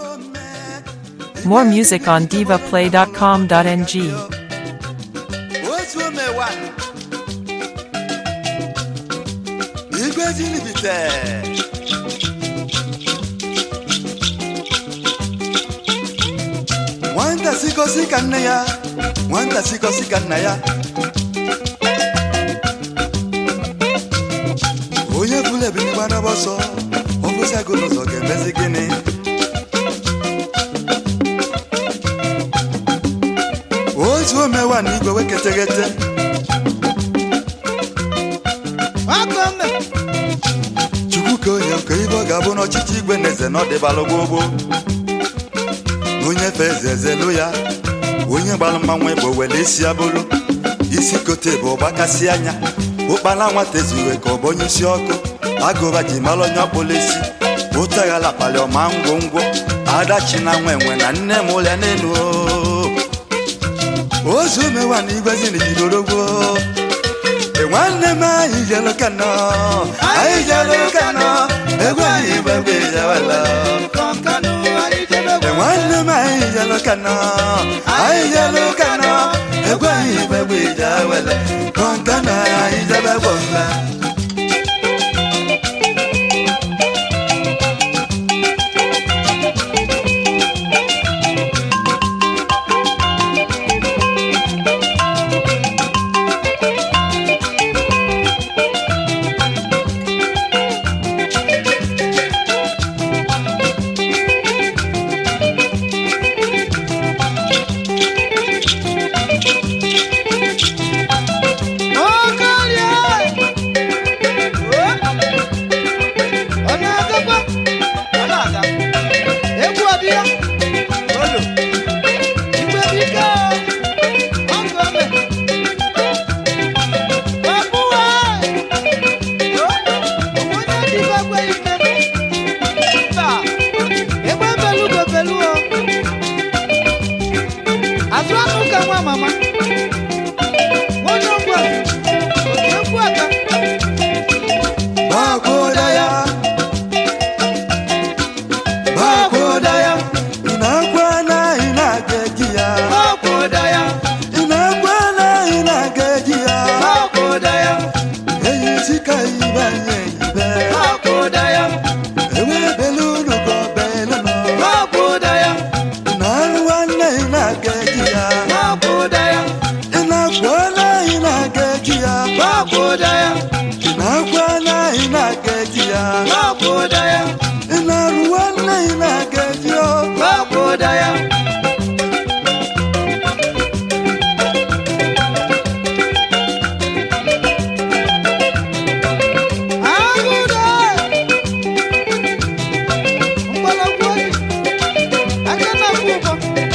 More music on divaplay.com.ng. otu omewa igwe jinibite nwata sikosi ka nne ya nwata sikosi ka nna ya onye bụla ebinigba n'ọbọ ọsọ ọbụzi agụ n'ụzọ ga-emezi gịnị otu omewa na igwe weketeghete chukwu ka onye nke ibe ọ ga-abụ n'ọchịchị igwe na eze na ọdịbalụ gbogbo onye fe eze ezelu ya onye gbalụ mmanwụ bụ wele isi abụrụ isi kote bụ ọgbakasị anya ụkpala nwata ezuwe ka ọ bụ onye isi ọkụ agụba ji mara onye ọkpụla isi ụtaghala kpali ọma ngwongwo adachi na nwa enwe na nne m ụlọ n'elu ozu mewa na igwe zinigidorogwo nwanne m anyị jelu kano anyị jelu kano egwu anyị igbe mgbe ijewela nwanne m anyị jelu kano anyị jelu kano egwu anyị igbe mgbe ijewela kọnkana anyị jebe gbọmba Mama, onye ọgwụ a, otu egwu aka Bakoda ya Bakoda ya Inakwana inageji ya Bakoda ya, Inakwana inageji ya bakoda ya, Eyi sika ibanye ibe bakoda ya, Ewe belulu go beluno bakoda ya, Inaruwane inageji ya bakoda ya, Inakwana inageji ya bakoda ya, Inakwana inageji ya bakoda ya, Inaruwane inageji ya bakoda ya. Agụda! Mgbọrọgwụ oyi, aka na-akwụ ụgwọ.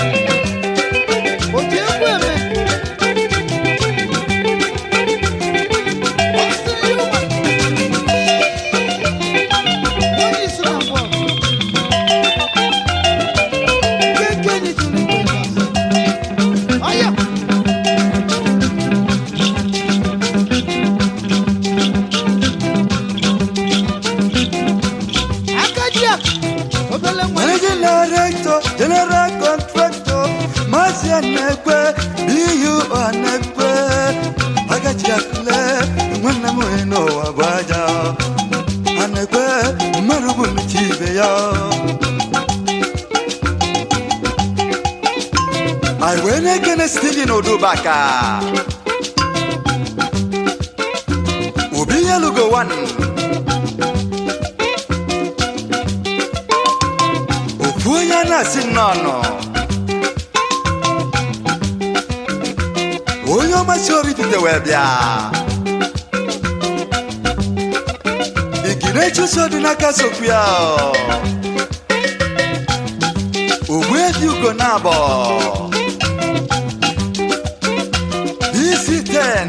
Otu egwu eme. Ọ sịrị ya ụwa. Onye isi na mbọ. Nke nke enyi tụrụ igwe n'azụ. Ọya! Aka ji akụ, obele nwa. Managing Director, General Contractor, Mazi Anekwe, BU Anekwe, Agachi Akule, nwanne m onye n'ụwa bụ aja. Anekwe, mmadụ bụ nnuchi ibe ya. Anyị wee na-ekene Steven Odubaka. Obi Yelugo One. ofu onye a na-asị nnọọ onye ọmasị oripite wee bịa igine chụso dị n'aka sokwu ya ogbu ebi ugo na abọ isi 10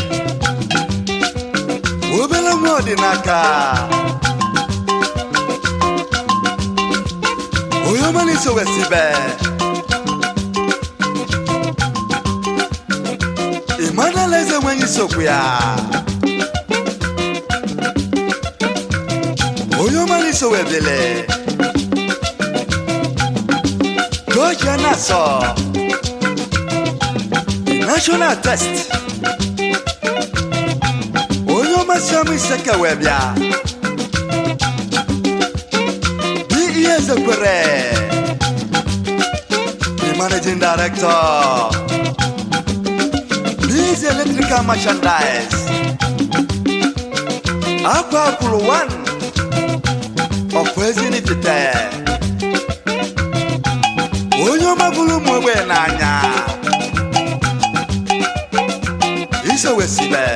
obere nwa ọdịnaka onye ọma na-eso wesibe emmanuel eze nweghị isokwu ya onye ọma na-eso webele Georgia Nassau National Test onye ọmasị ọmụ ise ka wee bịa dị ihe ezekwere the managing director Biz Electrical Merchandise akwa akwụrụ 1 ọkwa ezi n'ifite onye ọma bụrụ ụmụ ogbenye n'anya isowesibe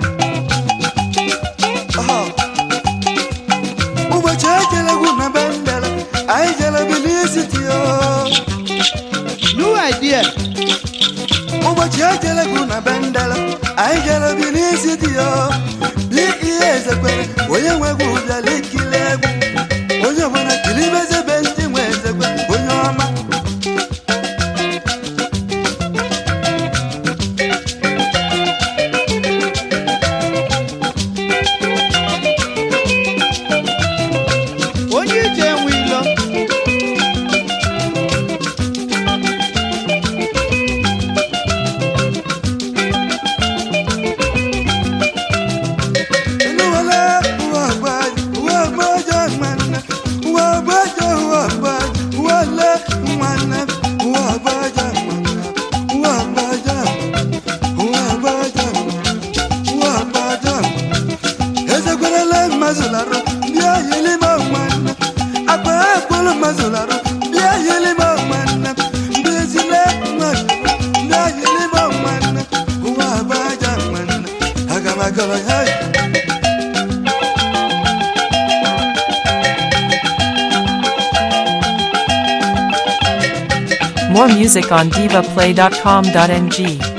ụbọchị ejelegwu na be ndere anyị jere bilisitio New idea. ụbọchị ejelegwu na be ndere anyị jere bilisitio dị ihe ezekwere onye nwegwu bịara ikili egwu onye ọbụla kilibezebe ndị nwe ezekwe onye ọma Onye ije enwe ilo. Nuwala, wabaj, wabaja mana, wabaja, wabaj, wala, mana, wabaja mana, wabaja, wabaja, wabaja. Ezekwerele mazularo, bịa yili ma mana, akpa akwụrụ mazularo, bịa yili ma mana, mbezile mana, bịa yili ma mana, wabaja mana, aga m agọrọ ya. More music on divaplay.com.ng.